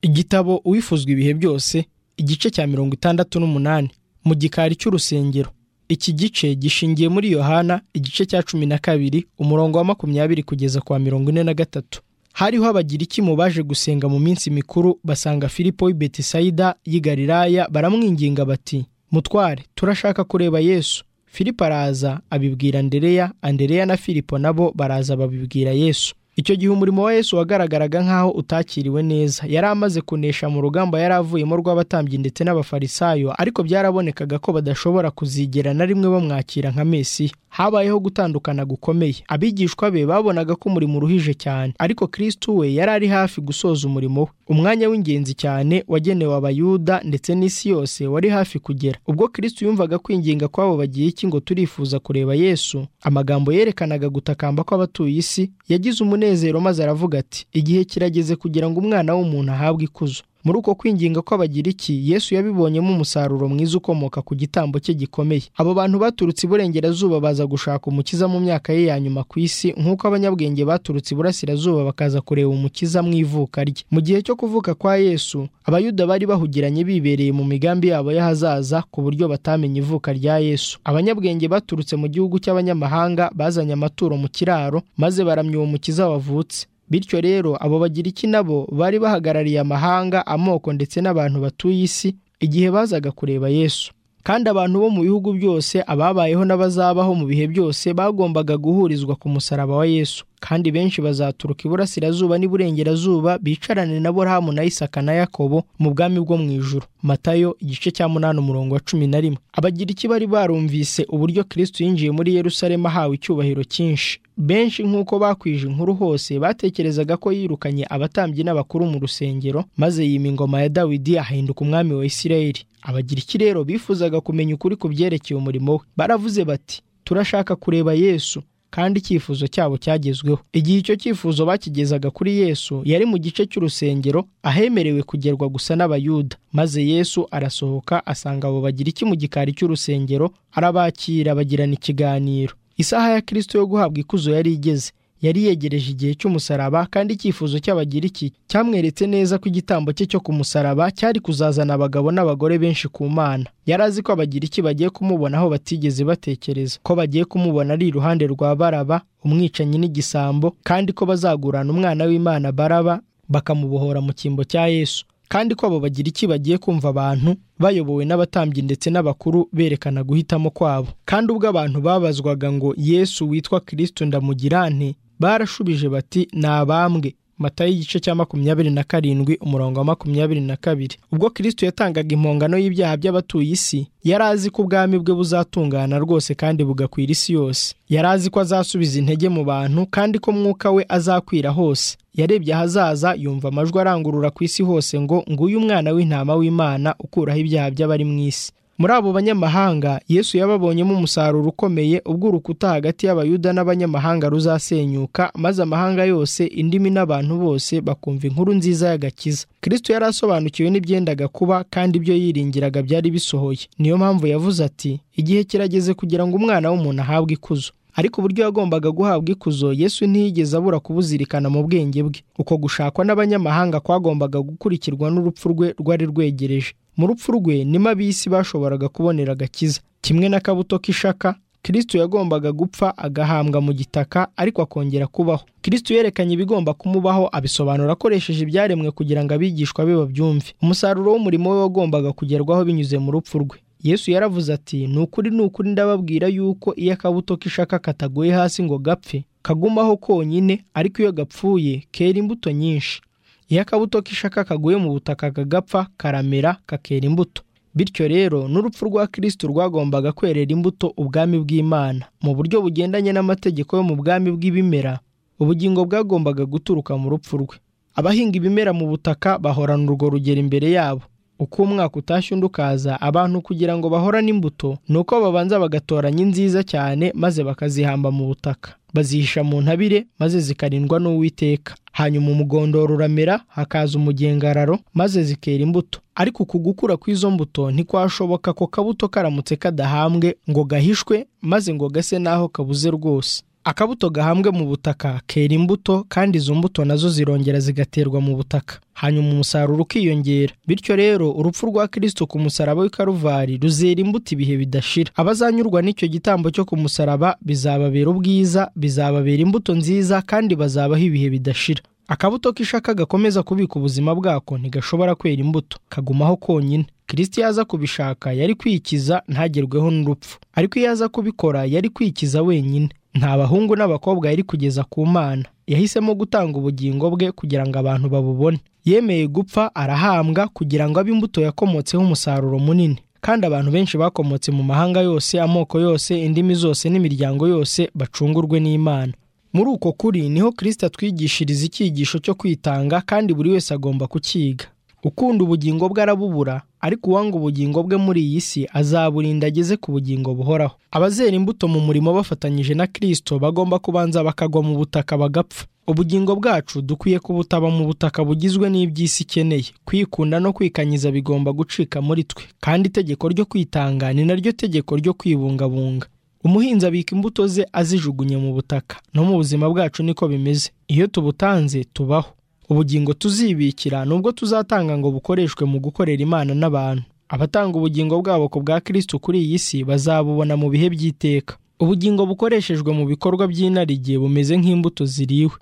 igitabo uwifuzwa ibihe byose igice cya mirongo itandatu n'umunani mu gikari cy'urusengero iki gice gishingiye muri yohana igice cya cumi na kabiri umurongo wa makumyabiri kugeza kwa mirongo ine na gatatu hariho abagiriki mu baje gusenga mu minsi mikuru basanga filipo w'i betisayida y'i galilaya baramwinginga bati mutware turashaka kureba yesu filipo araza abibwira andereya andereya na filipo nabo baraza babibwira yesu icyo gihe umurimo wa yesu wagaragaraga nk'aho utakiriwe neza yari amaze kunesha mu rugamba yari avuyemo rw'abatambyi ndetse n'abafarisayo ariko byarabonekaga ko badashobora kuzigera na rimwe bamwakira nka mesiya habayeho gutandukana gukomeye abigishwa be babonaga ko umurimo uruhije cyane ariko kristo we yari ari hafi gusoza umurimo we umwanya w'ingenzi cyane wagenewe abayuda ndetse n'isi yose wari hafi kugera ubwo kristo yumvaga kwinginga kw'abo bagiye iki ngo turifuza kureba yesu amagambo yerekanaga gutakamba kw'abatuye isi yagize umunezero umunezero maze aravuga ati igihe kirageze kugira ngo umwana w'umuntu ahabwe ikuzo muri uko kwinginga kw'abagiriki yesu yabibonyemo umusaruro mwiza ukomoka ku gitambo cye gikomeye abo bantu baturutse iburengerazuba baza gushaka umukiza mu myaka ye ya nyuma ku isi nk'uko abanyabwenge baturutse iburasirazuba bakaza kureba umukiza mu ivuka rye mu gihe cyo kuvuka kwa yesu abayuda bari bahugiranye bibereye mu migambi yabo y'ahazaza ku buryo batamenye ivuka rya yesu abanyabwenge baturutse mu gihugu cy'abanyamahanga bazanye amaturo mu kiraro maze baramya uwo mukiza wavutse bityo rero abo bagiriki nabo bari bahagarariye amahanga amoko ndetse n'abantu batuye isi igihe bazaga kureba yesu kandi abantu bo mu bihugu byose ababayeho n'abazabaho mu bihe byose bagombaga guhurizwa ku musaraba wa yesu kandi benshi bazaturuka iburasirazuba n'iburengerazuba bicarane na burahamu na isaka na yakobo mu bwami bwo mu ijuru matayo igice cya munani umurongo wa cumi na rimwe abagiriki bari barumvise uburyo kristo yinjiye muri yerusalemu ahawe icyubahiro cyinshi benshi nk'uko bakwije inkuru hose batekerezaga ko yirukanye abatambyi n'abakuru mu rusengero maze yima ingoma ya dawidi ahinduka umwami wa isirayeli abagiriki rero bifuzaga kumenya ukuri ku byerekeye umurimo we baravuze bati turashaka kureba yesu kandi icyifuzo cyabo cyagezweho igihe icyo cyifuzo bakigezaga kuri yesu yari mu gice cy'urusengero ahemerewe kugerwa gusa n'abayuda maze yesu arasohoka asanga abo bagira iki mu gikari cy'urusengero arabakira bagirana ikiganiro isaha ya kirisito yo guhabwa ikuzo yari igeze yari yegereje igihe cy'umusaraba kandi icyifuzo cy'abagiriki cyamweretse neza ko igitambo cye cyo ku musaraba cyari kuzazana abagabo n'abagore benshi ku mana yari azi ko abagiriki bagiye kumubona aho batigeze batekereza ko bagiye kumubona ari iruhande rwa baraba umwicanyi n'igisambo kandi ko bazagurana umwana w'imana baraba bakamubohora mu cyimbo cya yesu kandi ko abo bagiriki bagiye kumva abantu bayobowe n'abatambyi ndetse n'abakuru berekana guhitamo kwabo kandi ubwo abantu babazwaga ngo yesu witwa kirisito ndamugirane barashubije bati ni abambwe matayo igice cya makumyabiri na karindwi umurongo wa makumyabiri na kabiri ubwo kirisito yatangaga impongano y'ibyaha by'abatuye isi yari azi ko ubwami bwe buzatungana rwose kandi bugakwira isi yose yari azi ko azasubiza intege mu bantu kandi ko mwuka we azakwira hose yarebye ahazaza yumva amajwi arangurura ku isi hose ngo nguyu umwana w'intama w'imana ukuraho ibyaha by'abari mu isi muri abo banyamahanga yesu yababonyemo umusaruro ukomeye ubwo urukuta hagati y'abayuda n'abanyamahanga ruzasenyuka maze amahanga yose indimi n'abantu bose bakumva inkuru nziza y'agakiza kirisito yari asobanukiwe n'ibyendaga kuba kandi ibyo yiringiraga byari bisohoye niyo mpamvu yavuze ati igihe kirageze kugira ngo umwana w'umuntu ahabwe ikuzo ariko uburyo yagombaga guhabwa ikuzo yesu ntiyigeze abura kubuzirikana mu bwenge bwe uko gushakwa n'abanyamahanga kwagombaga gukurikirwa n'urupfu rwe rwari rwegereje mu rupfu rwe nimo ab'isi bashoboraga kubonera agakiza kimwe n'akabuto k'ishaka kirisito yagombaga gupfa agahambwa mu gitaka ariko akongera kubaho kirisito yerekanye ibigomba kumubaho abisobanura akoresheje ibyaremwe kugira ngo abigishwa be babyumve umusaruro w'umurimo we wagombaga kugerwaho binyuze mu rupfu rwe yesu yaravuze ati ni ukuri ni ukuri ndababwira yuko iyo akabuto k'ishaka kataguye hasi ngo gapfe kagumaho konyine ariko iyo gapfuye kera imbuto nyinshi iyo akabuto k'ishaka kaguye mu butaka kagapfa karamera kakera imbuto bityo rero n'urupfu rwa kirisito rwagombaga kwerera imbuto ubwami bw'imana mu buryo bugendanye n'amategeko yo mu bwami bw'ibimera ubugingo bwagombaga guturuka mu rupfu rwe abahinga ibimera mu butaka bahorana urwo rugero imbere yabo uko umwaka utashye undi ukaza abantu kugira ngo bahorane imbuto ni uko babanza bagatoranya inziza cyane maze bakazihamba mu butaka bazihisha mu ntabire maze zikarindwa n'uwiteka hanyuma umugondoro uramera hakaza umugengararo maze zikera imbuto ariko uku gukura kw'izo mbuto ntikwashoboka ko kabuto karamutse kadahambwe ngo gahishwe maze ngo gase n'aho kabuze rwose akabuto gahambwe mu butaka kera imbuto kandi izo mbuto nazo zirongera zigaterwa mu butaka hanyuma umusaruro ukiyongera bityo rero urupfu rwa kirisito ku musaraba w'i karuvari ruzera imbuto ibihe bidashira abazanyurwa n'icyo gitambo cyo ku musaraba bizababera ubwiza bizababera imbuto nziza kandi bazabaho ibihe bidashira akabuto k'ishaka gakomeza kubika ubuzima bwako ntigashobora kwera imbuto kagumaho konyine kirisiti iyo aza kubishaka yari kwikiza ntagerweho n'urupfu ariko iyo aza kubikora yari kwikiza wenyine nta bahungu n'abakobwa yari kugeza ku mana yahisemo gutanga ubugingo bwe kugira ngo abantu babubone yemeye gupfa arahambwa kugira ngo abe imbuto yakomotseho umusaruro munini kandi abantu benshi bakomotse mu mahanga yose amoko yose indimi zose n'imiryango yose bacungurwe n'imana muri uko kuri niho kirisita atwigishiriza icyigisho cyo kwitanga kandi buri wese agomba kucyiga ukunda ubugingo bwe arabubura ariko uwanga ubugingo bwe muri iyi si azaburinda ageze ku bugingo buhoraho abazera imbuto mu murimo bafatanyije na kirisito bagomba kubanza bakagwa mu butaka bagapfa ubugingo bwacu dukwiye kubutaba mu butaka bugizwe n'iby'isi ikeneye kwikunda no kwikanyiza bigomba gucika muri twe kandi itegeko ryo kwitanga ni naryo tegeko ryo kwibungabunga umuhinzi abika imbuto ze azijugunye mu butaka no mu buzima bwacu niko bimeze iyo tubutanze tubaho ubugingo tuzibikira nubwo tuzatanga ngo bukoreshwe mu gukorera imana n'abantu abatanga ubugingo bwabo ku bwa kirisitu kuri iyi si bazabubona mu bihe by'iteka ubugingo bukoreshejwe mu bikorwa by'inarijye bumeze nk'imbuto ziriwe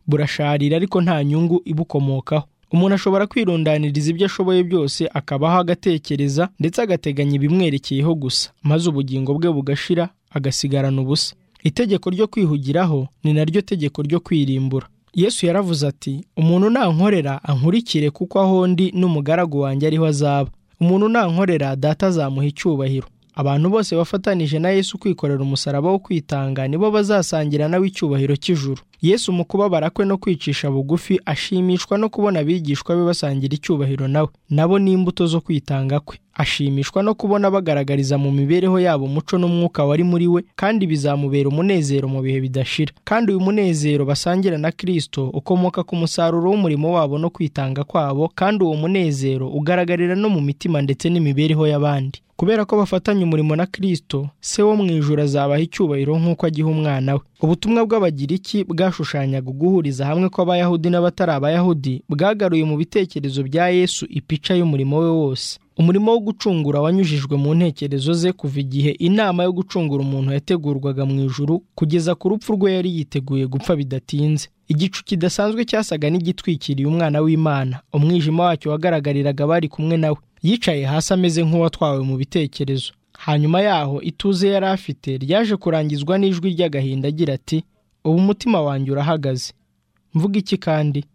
burasharira ariko nta nyungu ibukomokaho umuntu ashobora kwirundaniriza ibyo ashoboye byose akabaho agatekereza ndetse agateganya ibimwerekeyeho gusa maze ubugingo bwe bugashira agasigarana ubusa itegeko ryo kwihugiraho ni naryo tegeko ryo kwirimbura yesu yaravuze ati umuntu nankorera ankurikire kuko aho ndi n'umugaragu wanjye ariho azaba umuntu nankorera data azamuha icyubahiro abantu bose bafatanije na yesu kwikorera umusaraba wo kwitanga nibo bazasangira nawe icyubahiro cy'ijuru yesu mu kubabara kwe no kwicisha bugufi ashimishwa no kubona abigishwa be basangira icyubahiro nawe nabo ni imbuto zo kwitanga kwe ashimishwa no kubona bagaragariza mu mibereho yabo umuco n'umwuka wari muri we kandi bizamubera umunezero mu bihe bidashira kandi uyu munezero basangira na kirisito ukomoka ku musaruro w'umurimo wabo no kwitanga kwabo kandi uwo munezero ugaragarira no mu mitima ndetse n'imibereho y'abandi kubera ko bafatanya umurimo na kirisito se wo mu ijoro azabaha icyubahiro nk'uko agiha umwana we ubutumwa bw'abagiriki bwashushanyaga uguhuriza hamwe kw'abayahudi n'abatari abayahudi bwagaruye mu bitekerezo bya yesu ipica y'umurimo we wose umurimo wo gucungura wanyujijwe mu ntekerezo ze kuva igihe inama yo gucungura umuntu yategurwaga mu ijuru kugeza ku rupfu rwe yari yiteguye gupfa bidatinze igicu kidasanzwe cyasaga n'igitwikiriye umwana w'imana umwijima wacyo wagaragariraga bari kumwe nawe yicaye hasi ameze nk'uwatwawe mu bitekerezo hanyuma yaho ituze yari afite ryaje kurangizwa n'ijwi ry'agahinda agira ati ubu umutima wanjye urahagaze mvuga iki kandi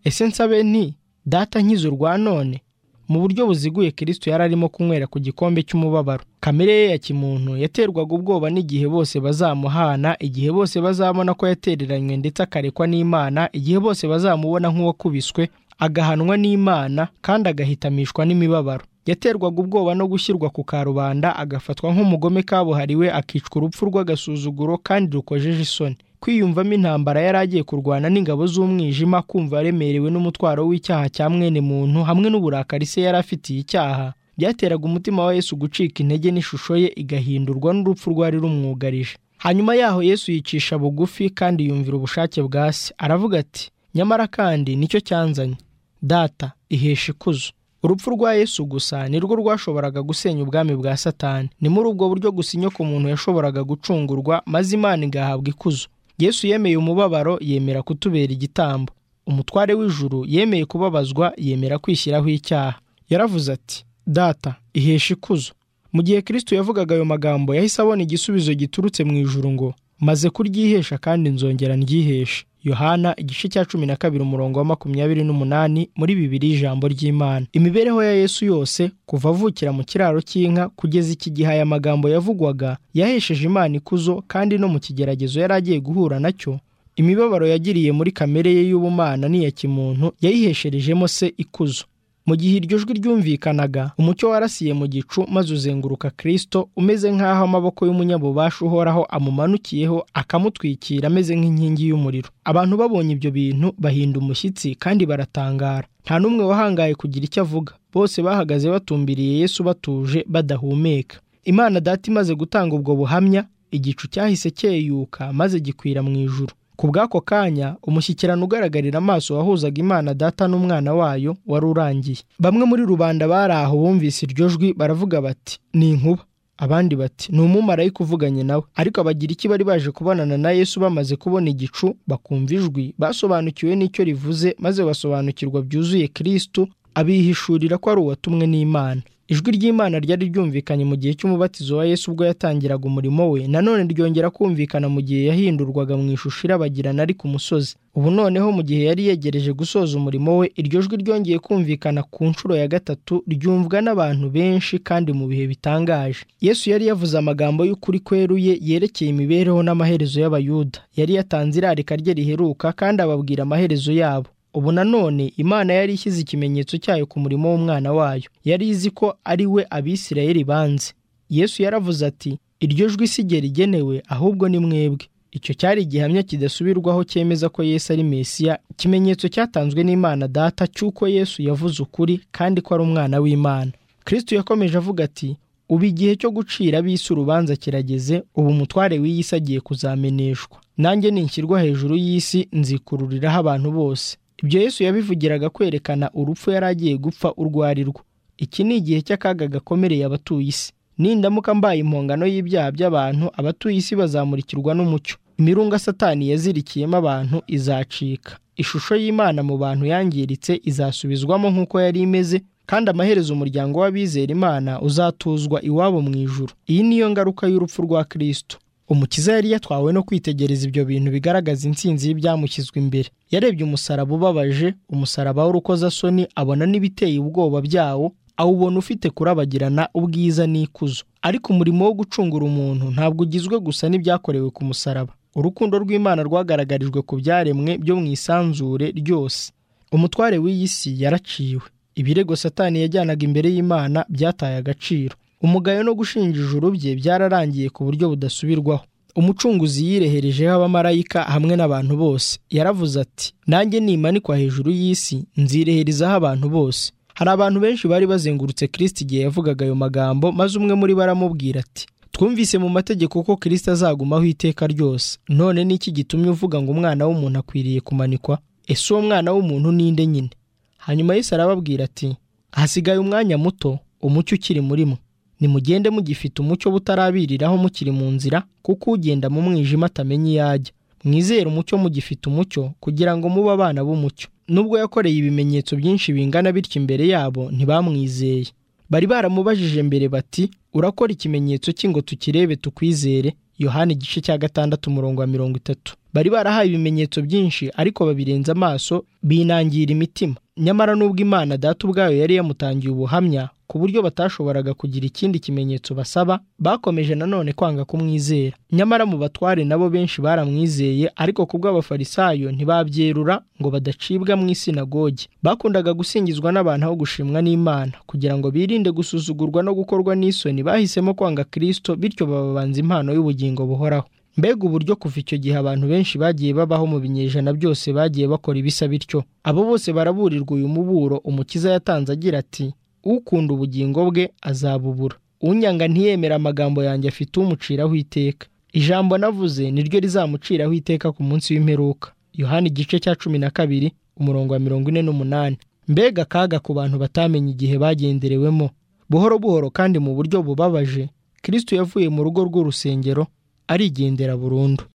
ese nsabe nti data nkize urwa none mu buryo buziguye kirisito yari arimo kunywera ku gikombe cy'umubabaro kamere ye ya kimuntu yaterwaga ubwoba n'igihe bose bazamuhana igihe bose bazabona ko yatereranywe ndetse akarekwa n'imana igihe bose bazamubona nk'uwakubiswe agahanwa n'imana kandi agahitamishwa n'imibabaro yaterwaga ubwoba no gushyirwa ku karubanda agafatwa nk'umugome kabuhariwe akicwa urupfu rw'agasuzuguro kandi rukojeje isoni kwiyumvamo intambara yari agiye kurwana n'ingabo z'umwijima kumva aremerewe n'umutwaro w'icyaha cya mwene muntu hamwe n'uburakari se yari afitiye icyaha byateraga umutima wa Yesu gucika intege n'ishusho ye igahindurwa n'urupfu rwari rumwugarije hanyuma yaho Yesu yicisha bugufi kandi yumvira ubushake bwa se aravuga ati nyamara kandi nicyo cyanzanye data ihesha ikuzo urupfu rwa Yesu gusa nirwo rwashoboraga gusenya ubwami bwa satani ni muri ubwo buryo gusa inyoko umuntu yashoboraga gucungurwa maze imana igahabwa ikuzo yesu yemeye umubabaro yemera kutubera igitambo umutware w'ijuru yemeye kubabazwa yemera kwishyiraho icyaha yaravuze ati data ihesha ikuzo mu gihe kirisito yavugaga ayo magambo yahise abona igisubizo giturutse mu ijuru ngo maze kuryihesha kandi nzongera ndyiheshe yohana igice cya cumi na kabiri umurongo wa makumyabiri n'umunani muri bibiri ijambo ry'imana imibereho ya yesu yose kuva avukira mu kiraro cy'inka kugeza iki gihe aya magambo yavugwaga yahesheje imana ikuzo kandi no mu kigeragezo yari agiye guhura nacyo imibabaro yagiriye muri kamere ye y'ubumana n'iya kimuntu yayihesherejemo se ikuzo mu gihe iryo jwi ryumvikanaga umucyo warasiye mu gicu maze uzenguruka kirisito umeze nk'aho amaboko y'umunyabubasha uhoraho amumanukiyeho akamutwikira ameze nk'inkingi y'umuriro abantu babonye ibyo bintu bahinda umushyitsi kandi baratangara nta n'umwe wahangaye kugira icyo avuga bose bahagaze batumbiriye yesu batuje badahumeka imana data imaze gutanga ubwo buhamya igicu cyahise cyeyuka maze gikwira mu ijuru ku bw'ako kanya umushyikirano ugaragarira amaso wahuzaga imana data n'umwana wayo wari urangiye bamwe muri rubanda bari aho bumvise iryo jwi baravuga bati ni inkuba abandi bati ni umumarayika uvuganye nawe ariko abagiriki bari baje kubonana na yesu bamaze kubona igicu bakumva ijwi basobanukiwe n'icyo rivuze maze basobanukirwa byuzuye kirisitu abihishurira ko ari uwatumwe n'imana ijwi ry'imana ryari ryumvikanye mu gihe cy'umubatizo wa yesu ubwo yatangiraga umurimo we nanone ryongera kumvikana mu gihe yahindurwaga mu ishusho irabagirana ari ku musozi ubu noneho mu gihe yari yegereje gusoza umurimo we iryo jwi ryongeye kumvikana ku nshuro ya gatatu ryumvwa n'abantu benshi kandi mu bihe bitangaje yesu yari yavuze amagambo y'ukuri kweruye yerekeye imibereho n'amaherezo y'abayuda yari yatanze irarika rye riheruka kandi ababwira amaherezo yabo ubu nanone imana yari ishyize ikimenyetso cyayo ku murimo w'umwana wayo yari izi ko ari we abisirayeli banze yesu yaravuze ati iryo jwi si jye rigenewe ahubwo ni mwebwe icyo cyari igihamya kidasubirwaho cyemeza ko yesu ari mesiya ikimenyetso cyatanzwe n'imana data cy'uko yesu yavuze ukuri kandi ko ari umwana w'imana kristo yakomeje avuga ati ubu igihe cyo gucira ab'isi urubanza kirageze ubu umutware w'iyi si agiye kuzameneshwa nanjye ninshyirwa hejuru y'isi nzikururiraho abantu bose ibyo yesu yabivugiraga kwerekana urupfu yari agiye gupfa urwo ari rwo iki ni igihe cy'akaga gakomereye abatuye isi nindamuka mbaye impongano y'ibyaha by'abantu abatuye isi bazamurikirwa n'umucyo imirunga satani yazirikiyemo abantu izacika ishusho y'imana mu bantu yangiritse izasubizwamo nk'uko yari imeze kandi amaherezo umuryango w'abizera imana uzatuzwa iwabo mu ijuru iyi niyo ngaruka y'urupfu rwa kirisito umukiza yari yatwawe no kwitegereza ibyo bintu bigaragaza intsinzi y'ibyamushyizwe imbere yarebye umusaraba ubabaje umusaraba w'urukozasoni abona n'ibiteye ubwoba byawo awubona ufite kurabagirana ubwiza n'ikuzo ariko umurimo wo gucungura umuntu ntabwo ugizwe gusa n'ibyakorewe ku musaraba urukundo rw'imana rwagaragarijwe ku byaremwe byo mu isanzure ryose umutware w'iyi si yaraciwe ibirego satani yajyanaga imbere y'imana byataye agaciro umugayo no gushinja ijuru bye byararangiye ku buryo budasubirwaho umucunguzi yireherejeho abamarayika hamwe n'abantu bose yaravuze ati nanjye nimanikwa hejuru y'isi nzireherezaho abantu bose hari abantu benshi bari bazengurutse kirisiti igihe yavugaga ayo magambo maze umwe muri bo aramubwira ati twumvise mu mategeko ko kirisiti azagumaho iteka ryose none n'iki gitumye uvuga ngo umwana w'umuntu akwiriye kumanikwa ese uwo mwana w'umuntu ninde nyine hanyuma Yesu arababwira ati hasigaye umwanya muto umucyo ukiri murimo nimugende mugifite umucyo butarabiriraho mukiri mu nzira kuko ugenda mu mwijima atamenya iyo ajya mwizere umucyo mugifite umucyo kugira ngo mube abana b'umucyo nubwo yakoreye ibimenyetso byinshi bingana bityo imbere yabo ntibamwizeye bari baramubajije mbere bati urakora ikimenyetso cy'ingo tukirebe tukwizere yohani igice cya gatandatu umurongo wa mirongo itatu bari barahaye ibimenyetso byinshi ariko babirenza amaso binangira imitima nyamara nubwo imana data ubwayo yari yamutangiye ubuhamya ku buryo batashoboraga kugira ikindi kimenyetso basaba bakomeje nanone kwanga kumwizera nyamara mu batware nabo benshi baramwizeye ariko ku bw'abafarisayo ntibabyerura ngo badacibwa mu isinagogi bakundaga gusingizwa n'abantu aho gushimwa n'imana kugira ngo birinde gusuzugurwa no gukorwa n'isoni bahisemo kwanga kirisito bityo bababanza impano y'ubugingo buhoraho mbega uburyo kuva icyo gihe abantu benshi bagiye babaho mu binyejana byose bagiye bakora ibisa bityo abo bose baraburirwa uyu muburo umukiza yatanze agira ati ukunda ubugingo bwe azabubura unyanga ntiyemera amagambo yanjye afite umuciraho iteka ijambo navuze niryo rizamuciraho iteka ku munsi w'imperuka yohani igice cya cumi na kabiri umurongo wa mirongo ine n'umunani mbega akaga ku bantu batamenya igihe bagenderewemo buhoro buhoro kandi mu buryo bubabaje kirisito yavuye mu rugo rw'urusengero arigendera burundu